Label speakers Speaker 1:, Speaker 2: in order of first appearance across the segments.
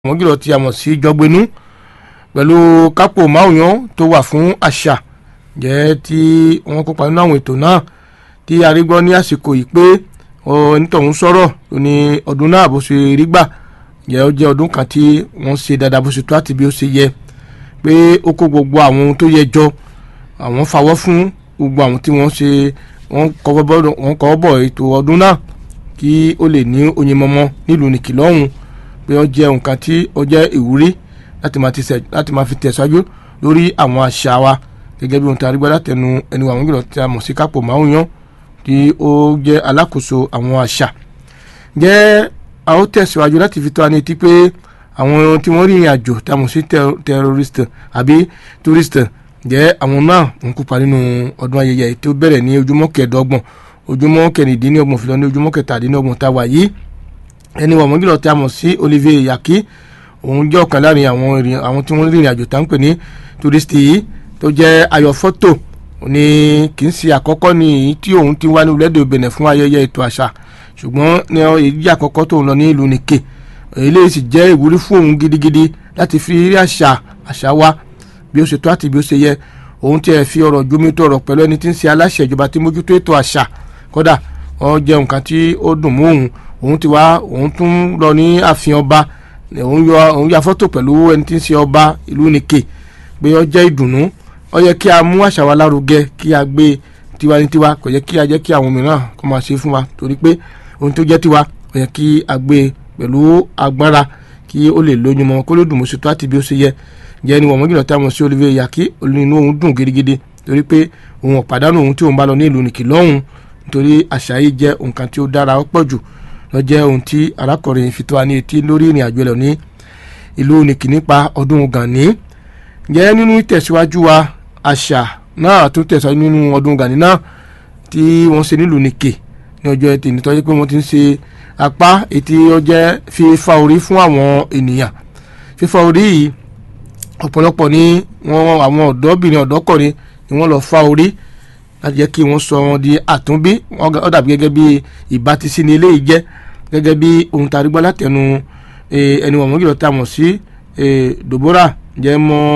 Speaker 1: wọ́n jùlọ tí a mọ̀ sí jọgbinú pẹ̀lú kápò máwùyán tó wà fún àṣà jẹ́ tí wọ́n kópa nínú àwọn ètò náà tí a rí gbọ́ ní àsìkò yìí pé onítọ̀hún sọ̀rọ̀ ní ọdún náà bó ṣe rí gbà jẹ́ ó jẹ́ ọdún kan tí wọ́n ṣe dáadáa bó ṣe tó àti bí ó ṣe yẹ pé ó kó gbogbo àwọn ohun tó yẹ jọ àwọn fawọ́ fún gbogbo àwọn tí wọ́n ṣe wọ́n kọ́ bọ̀ ètò ọdún náà kí ó lè ní oyin mọ́mọ́ nílùú nìkì lọ́hùn pé ó jẹ́ nǹkan tí ó jẹ́ ìwúrí láti máa fi tẹ̀síwájú lórí àwọn àṣà wa gẹ́gẹ́ bí ohun tí a rí gbọ́ látẹnu ẹni àwọn gbọ́dọ̀ tí a mọ̀ sí kápò máwùyán tí ó jẹ́ alákòóso àwọn àṣà jẹ́ a ó tẹ̀síwájú láti fi tó wa ní etí pé àwọn tí wọ́n rí ìrìn àjò tá a mọ̀ sí terrorist àbí tourist jẹ́ àwọn náà ń kópa nínú ọdún ayẹyẹ tí ó bẹ̀rẹ̀ ní ojúmọ́ kẹẹ̀ẹ́dọ́gbọ̀n ojúmọ́ kẹrìndínlọ́gbọ̀n fi lọ ní ojúmọ́ kẹtàdínlọ́gbọ̀n tá a wà yìí ẹni wọ̀n mọ́gìlọ̀ tí a mọ̀ sí Olivier Yaki òun jẹ́ ọ̀kan láàrin àwọn àwọn tí wọ́n rí ìrìn àjò tá ń pè ní tourist yìí tó jẹ́ ayọ̀ fọ́tò ní kì í ṣe àkọ́kọ́ ní èyí tí òun ti wá ní orílẹ̀-èdè Benin fún ayẹyẹ ètò àṣà ṣùgbọ́n ní èyí àkọ́kọ́ tó ń lọ ní ìlú nìkè eléyìí sì jẹ́ ìwúrí fún òun gidigidi láti fi rí àṣà àṣà wa bí ó ṣe tó àti bí ó ṣe yẹ òun tiẹ̀ fi ọ̀rọ̀ jómi tó ọ̀rọ̀ pẹ̀lú ẹni tí ń ṣe aláṣẹ ìjọba tí mójútó ètò àṣà kódà ó jẹ́ nǹkan tí ó dùn mọ́ òun òun ti wá òun tún lọ ní ààfin ọba òun yọ òun ya fọ́tò pẹ̀lú ẹni tí ń ṣe ọba ìlú nìkè pé ó jẹ́ ìdùnnú ó yẹ kí a mú àṣà wa lárugẹ kí a gbé tiwa ní tiwa kò yẹ kí a jẹ́ kí àwọn mìíràn kó máa ṣe fún wa torí pé ohun tó jẹ́ tiwa ó yẹ kí a gbé pẹ̀lú agbára kí ó lè lóyún mọ́ kó ló dùn mọ́ sí tó àti bí ó ṣe yẹ jẹ́ ni wọ́n mọ́ jùlọ tí a mọ̀ sí Olivier Yaki inú òun dùn gidigidi torí pé òun ò pàdánù ohun tí òun bá lọ ní ìlú nìkì lọ́hùn nítorí àṣà yìí jẹ́ nǹkan tí ó dára ó pọ̀ jù lọ jẹ́ ohun tí arákùnrin fi tó wa ní etí lórí ìrìn àjò ẹlẹ́ ní ìlú nìkì nípa ọdún Gani jẹ́ nínú ìtẹ̀síwájú wa àṣà náà tún tẹ̀síwájú nínú ọdún Gani náà tí wọ́n ṣe nílùú nìkì ní ọjọ́ ẹtì nítorí pé wọ́n ti ń ṣe apá ètí ọjẹ́ fífa orí fún àwọn ènìyàn fífa orí yìí ọ̀pọ̀lọpọ̀ ní wọ́n àwọn ọ̀dọ́bìnrin ọ̀dọ́kùnrin ni wọ́n lọ fa orí láti jẹ́ kí wọ́n sọ wọn di àtúnbí ó dàbí gẹ́gẹ́ bí ìbátisí ni eléyìí jẹ́ gẹ́gẹ́ bí ohun tá a rí gbọ́ látẹnu ẹni wọ̀n mọ́gìlọ́ tá a mọ̀ sí Deborah jẹ́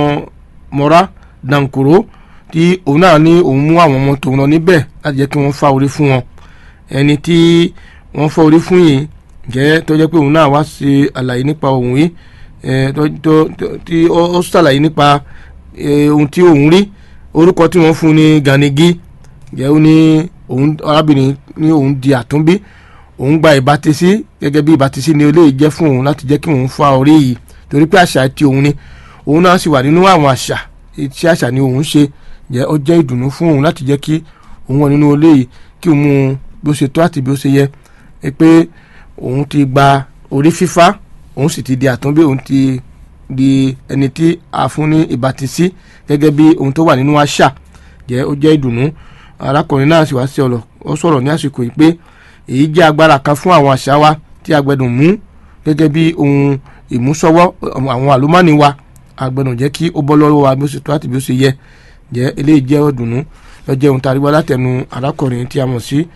Speaker 1: mọ́ra dankoro tí òun náà ní òun mú àwọn ọmọ tòun lọ níbẹ̀ láti jẹ́ kí wọ́n fa orí fún wọn ẹni tí wọ́n fa orí fún yìí jẹ́ tó jẹ́ pé òun náà wá ṣe àlàyé nípa òun yìí tí ó ṣàlàyé nípa ohun tí òun rí orúkọ tí wọ́n fún ní Ganigi jẹ́ ó ní òun arábìnrin ní òun di àtúnbí òun gba ìbátisí gẹ́gẹ́ bí ìbátisí ni eléyìí jẹ́ fún òun láti jẹ́ kí òun fa orí yìí torí pé àṣà ti òun ni òun náà sì wà nínú àwọn àṣà tí àṣà ni òun ṣe jẹ́ ó jẹ́ ìdùnnú fún òun láti jẹ́ kí òun wà nínú eléyìí kí òun mú un bí ó ṣe tó àti bí ó ṣe yẹ pé òun ti gba orí fífá òun sì ti di àtúnbí òun ti di ẹni tí a fún ní ìbátisí gẹ́gẹ́ bí ohun tó wà nínú àṣà jẹ́ ó jẹ́ ìdùnnú arákùnrin náà sì wá sí ọ̀rọ̀ ó sọ̀rọ̀ ní àsìkò yìí pé èyí jẹ́ agbára kan fún àwọn àṣà wa tí a gbẹ́dùn mú gẹ́gẹ́ bí ohun ìmúṣọwọ́ àwọn àlùmọ́ọ́nì wa a gbẹ́dùn jẹ́ kí ó bọ́ lọ́wọ́ wa bí ó ṣe tó àti bí ó ṣe yẹ jẹ́ eléyìí jẹ́ ìdùnnú lọ́jọ́ ohun tá a rí wá látẹnu arákùnrin tí a mọ̀ sí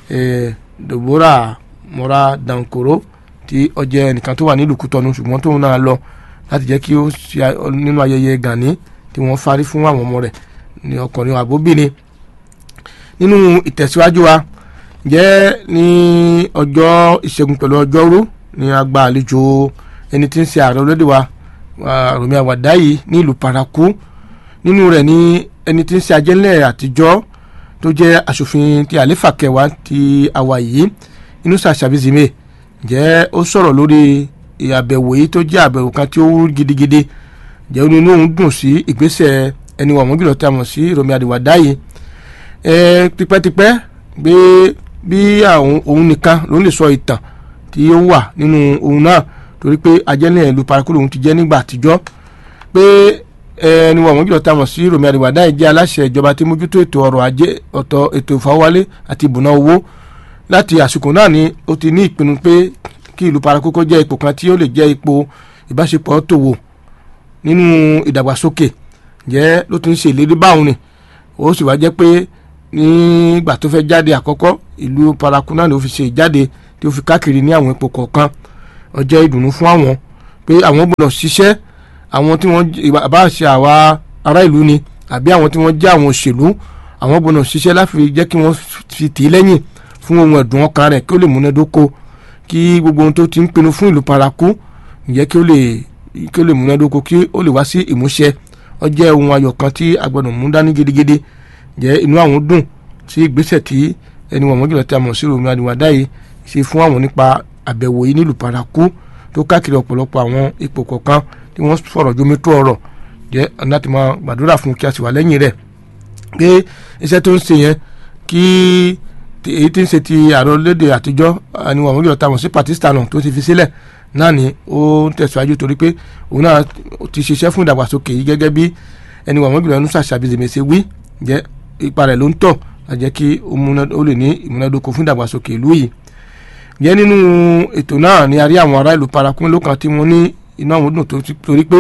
Speaker 1: Deborah mora dankoro tí ó jẹ́ ẹnìkan tó wà nílùú Kútọ́nù ṣùgbọ́n tóun náà lọ láti jẹ́ kí ó ṣe nínú ayẹyẹ Gani tí wọ́n farí fún àwọn ọmọ rẹ̀ ní ọkùnrin àbóbìnrin nínú ìtẹ̀síwájú wa jẹ́ ní ọjọ́ ìṣẹ́gun pẹ̀lú ọjọ́rú ní a gba àlejò ẹni tí ń ṣe ààrẹ orílẹ̀-èdè wa Rọ̀mí Àwàdáyé ní ìlú Paraku nínú rẹ̀ ní ẹni tí ń ṣe ajẹ́lẹ̀ àtijọ́ tó jẹ́ aṣòfin ti àlefa kẹwàá ti àwa yìí Inúsà Ṣàbízìmẹ jẹ́ ó sọ̀rọ̀ lórí àbẹ̀wò yìí tó jẹ́ àbẹ̀wò kan tí ó wú gidigidi jẹ́ ó ní inú òun dùn sí ìgbésẹ̀ ẹni wà mọ́gìlọ́ tí a mọ̀ sí Rọ̀mí Àwàdáyé tipẹ́tipẹ́ gbé bí àwọn òun nìkan ló lè sọ ìtàn tí ó wà nínú òun náà torí pé ajẹ́lẹ̀ ìlú Paraku lòun ti jẹ́ nígbà àtijọ́ pé ẹni wà mọ́gìlọ́ tí a mọ̀ sí Rọ̀mí Àwàdáyé jẹ́ aláṣẹ ìjọba tí mójútó ètò ọrọ̀ ajé ọ̀tọ̀ ètò ìfowówálé àti ìbùná owó láti àsìkò náà ni ó ti ní ìpinnu pé kí ìlú Paraku kó jẹ́ ipò kan tí ó lè jẹ́ ipò ìbáṣepọ̀ tòwò nínú ìdàgbàsókè jẹ́ ló ti ń ṣe ìlérí báwọn ni ó sì wá jẹ́ pé nígbà tó fẹ́ jáde àkọ́kọ́ ìlú Paraku náà ló fi ṣe ìjáde tí ó fi káàkiri ní àwọn ipò kọ̀ọ̀kan ó jẹ́ ìdùnnú fún àwọn pé àwọn gbọ́dọ̀ ṣiṣẹ́ àwọn tí wọ́n bá ṣe àwa ará ìlú ni àbí àwọn tí wọ́n jẹ́ àwọn òṣèlú àwọn gbọ́dọ̀ ṣiṣẹ́ láti jẹ́ kí wọ́n fi tì í lẹ́yìn fún ohun ẹ̀dùn ọkàn rẹ̀ kí ó lè múnádóko kí gbogbo ohun tó ti ń pinnu fún ìlú paraku ǹjẹ́ kí ó lè kí ó lè múnádóko kí ó lè wá sí ìmúṣẹ ó jẹ́ ohun ayọ̀ kan tí a gbọ́dọ̀ mú dání gidigidi jẹ́ inú àwọn dùn sí ìgbésẹ̀ tí ẹni wọ̀n mọ́jọ́lá tí a mọ̀ sí Rotimi Aníwádáyé ṣe fún àwọn nípa àbẹ̀wò yìí nílùú paraku tó káàkiri ọ̀pọ̀lọpọ̀ àwọn ipò kọ̀ọ̀kan tí wọ́n fọ̀rọ̀ jómi tó ọ̀rọ̀ jẹ́ láti máa gbàdúrà fún kí a sì wà lẹ́yìn rẹ̀ pé iṣẹ́ tó ń ṣe yẹn kí èyí tí ń ṣe ti ààrẹ orílẹ̀-èdè àtijọ́ ni wọ́n mọ̀jọ́ ta mọ̀ sí Pakistan tó ti fi sílẹ̀ náà ni ó ń tẹ̀síwájú torí pé òun náà ti ṣiṣẹ́ fún ìdàgbàsókè yìí gẹ́gẹ́ bí ẹni wọ́n mọ̀jọ́ ẹnu ṣàṣàbìsẹ̀mẹsẹ̀ wí jẹ́ ipa rẹ̀ ló ń tọ̀ lájẹ́ kí ó lè ní ìmúnádóko fún ìdàgbàsókè ìlú yìí jẹ́ nínú ètò náà ni a rí àwọn ará ìlú parakún lókan tí wọ́n ní inú àwọn dùn torí pé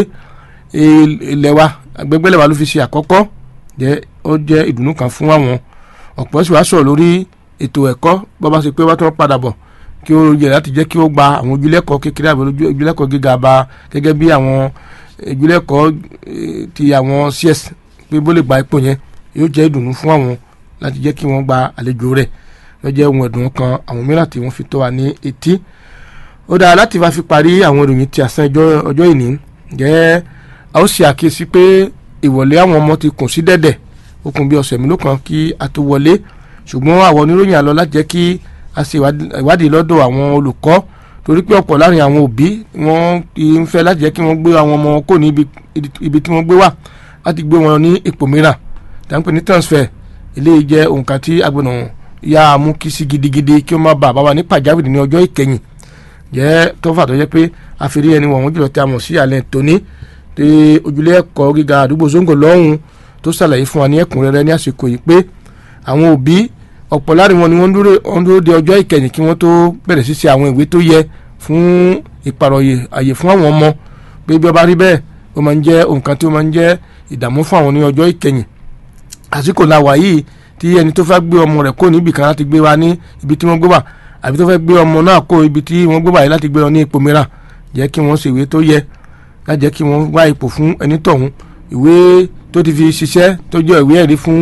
Speaker 1: ilẹ̀ wa agbẹ́gbẹ́lẹ̀ wa ló fi ṣe àkọ́kọ́ jẹ́ ó jẹ́ ìdùnnú kan fún àwọn ọ̀pọ̀ sì wá sọ̀rọ̀ lórí ètò ẹ̀kọ́ bó bá ṣe pé wá tó padà bọ̀ kí ó yẹ láti jẹ́ kí ó gba àwọn ojúlẹ́kọ̀ọ́ kékeré àbí ojúlẹ́kọ̀ọ́ gíga bá gẹ́gẹ́ bí àwọn ojúlẹ́kọ̀ọ́ ti àwọn cs pé bó lè gba ipò yẹn yóò jẹ́ ìdùnnú fún àwọn láti jẹ́ kí wọ́n gba àlejò rẹ̀ ló jẹ́ ohun ẹ̀dùn kan àwọn mìíràn tí wọ́n fi tó wa ní etí ó dáa láti wá fi parí àwọn ìròyìn ti àsán ọjọ́ ìní jẹ́ a ó ṣe àkíyèsí pé ìwọlé àwọn ọmọ ti kùn sí dẹ̀dẹ̀ ó kùn bí ọ̀sẹ̀ mélòó kan kí a tó wọlé ṣùgbọ́n àwọn oníròyìn àlọ́ láti jẹ́ kí a ṣe ìwádìí lọ́dọ̀ àwọn olùkọ́ torí pé ọ̀pọ̀ láàrin àwọn òbí wọ́n ń fẹ́ láti jẹ́ kí wọ́n gbé àwọn ọmọ kò ní ibi tí wọ́n gbé wà láti gbé wọn ní ipò mìíràn dáńpẹ́ ní transfer eléyìí jẹ́ òǹkà tí agbọ̀nà yá mú kí sí gidigidi kí ó má bàa bá wa ní pàjáwìrì ní ọjọ́ ìkẹyìn jẹ́ tọ́fà tó jẹ́ pé àfẹ́rí ẹni wọ̀n wọ́n jùlọ tí a mọ̀ sí alẹ́ tóní tí ojúlé ẹ̀kọ́ gíga àdúgbò zongo lọ́hùn tó ṣàlàyé fún wa ní ẹ̀kúnrẹ́rẹ́ ní àsìkò yìí pé àwọn òbí ọ̀pọ̀ láàrin wọn ni wọ́n dúró de ọjọ́ ìkẹyìn kí wọ́n tó bẹ̀rẹ̀ sí ṣe àwọn ìwé tó yẹ fún ìpàrọ̀yè àyè fún àwọn ọmọ pé bí ó bá rí bẹ́ẹ̀ ó máa ń jẹ́ nǹkan tí ó máa ń jẹ́ ìdààmú fún àwọn ní ọjọ́ ìkẹyìn àsìkò la wà yìí tí ẹni tó fẹ́ gbé ọmọ rẹ̀ kó níbì kan láti gbé wa ní ibi tí wọ́n gbé wà àbí tó fẹ́ gbé ọmọ náà kó ibi tí wọ́n gbé wà yìí láti gbé lọ ní ipò mìíràn jẹ́ kí wọ́n ṣèwé tó yẹ láti jẹ́ kí wọ́n wá ipò fún ẹni tọ̀hún ìwé tó ti fi ṣiṣẹ́ tó jẹ́ ìwé ẹ̀rí fún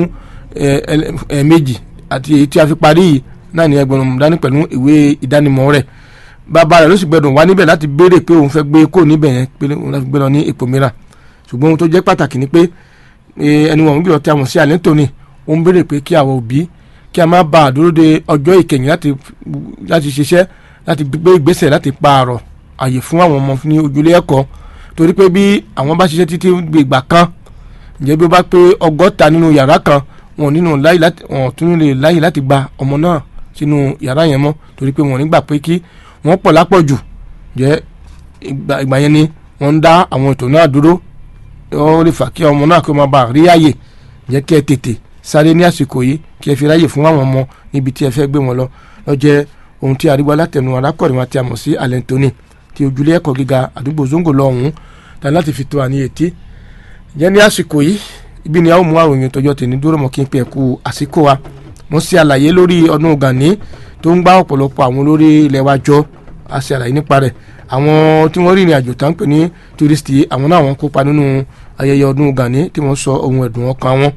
Speaker 1: ẹ̀ẹ̀mejì àti èyí tí a fi parí yìí náà ni ẹgbẹ̀rún dání pẹ̀lú ìwé ìdánimọ̀ rẹ̀ bàbá rẹ̀ ló sì gbẹdùn wá níbẹ̀ láti béèrè pé òun fẹ́ gbé kó níbẹ̀ yẹn pé òun láti gbé lọ ní ipò mìíràn ṣùgbọ́n ohun tó jẹ́ pàtàkì ni pé ẹni wọn gbìyànjú tí a mọ̀ sí àlẹ́ tòní ó ń béèrè pé kí àwọn òbí kí a má ba àdúró de ọjọ́ ìkẹyìn láti láti ṣiṣẹ́ láti gbé ìgbésẹ̀ láti pààrọ̀ àyè fún àwọn ọmọ ní ojúlé ẹ̀kọ́ torí pé bí àwọn bá ṣiṣẹ́ títí gbègbà kan ǹjẹ́ bí ó bá pé ọgọ́ta nínú yàrá kan wọn nínú láyè láti wọn tún lè láyè láti gba ọmọ náà sínú yàrá yẹn mọ́ torí pé wọn nígbà pé kí wọ́n pọ̀ lápọ̀jù jẹ́ ìgbà yẹn ni wọ́n ń dá àwọn ètò náà dúró ó lè fà kí ọmọ náà kí ó máa bá rí àyè jẹ́ kí ẹ tètè sáré ní àsìkò yìí kí ẹ fi ráyè fún àwọn ọmọ níbi tí ẹ fẹ́ gbé wọn lọ lọ jẹ́ ohun tí àríwá látẹnu arákùnrin wa tí a mọ̀ sí alẹ́ntóní ti ojúlé ẹ̀kọ́ gíga àdúgbò zongo lọ́hùn-ún tà láti fi tó àní etí jẹ́ ní àsìkò yìí ibi ni a ó mú àròyìn tọjọ́ tèmi dúró mọ́ kí n pe ẹ̀kú àsìkò wa mo ṣe àlàyé lórí ọdún Gani tó ń gbá ọ̀pọ̀lọpọ̀ àwọn olórí ilẹ̀ wa jọ a ṣe àlàyé nípa rẹ̀ àwọn tí wọ́n rí ìrìn àjò tá ń pè ní túrísítì àwọn náà wọ́n kópa nínú ayẹyẹ ọdún Gani tí wọ́n sọ ohun ẹ̀dùn ọkàn wọn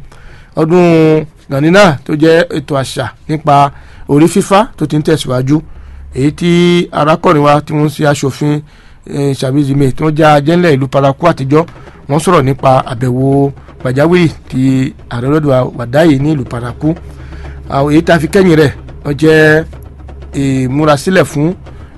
Speaker 1: ọdún Gani náà tó jẹ́ ètò àṣà nípa orí fífá tó ti ń tẹ̀síwájú èyí tí arákùnrin wa tí wọ́n ṣe aṣòfin ṣàbíjìmẹ tí wọ́n jẹ́ ajẹ́lẹ̀ ìlú paraku àtijọ́ wọ́n sọ̀rọ̀ nípa àbẹ̀wò pàjáwìrì ti ààrẹ ọlọ́dún wàdáyé ní ìlú paraku èyí tá a fi kẹ́yìn rẹ̀ wọ́n jẹ́ ìmúrasílẹ̀ fún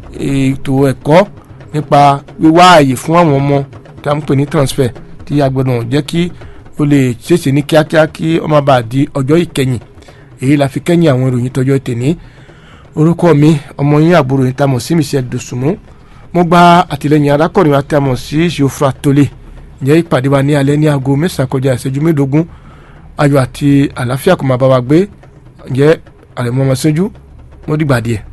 Speaker 1: ètò ẹ̀kọ́ nípa wíwá ààyè fún àwọn ọmọ tá à ń pè ní transfer tí a gbọ́dọ̀ jẹ́ kí ó lè ṣèṣe ní kíákíá kí ó má bàa di ọjọ́ ìkẹyìn èyí la fi kẹ́yìn àwọn ìròyìn tọjọ́ tèní orúkọ mi ọmọ yín àbúrò yín tá a mọ̀ sí Michelle Dosunmu mo gba àtìlẹyìn arákùnrin wa tí a mọ̀ sí Geoffroy Tolé ǹjẹ́ ìpàdé wa ní alẹ́ ní aago mẹ́sàn-án kọjá ìṣẹ́jú mẹ́ẹ̀ẹ́dógún ayọ̀ àti àlàáfíà kò máa bá wa gbé ǹjẹ́ àrẹ̀mọ́ ọmọ sẹ́jú mo dìgbà díẹ̀.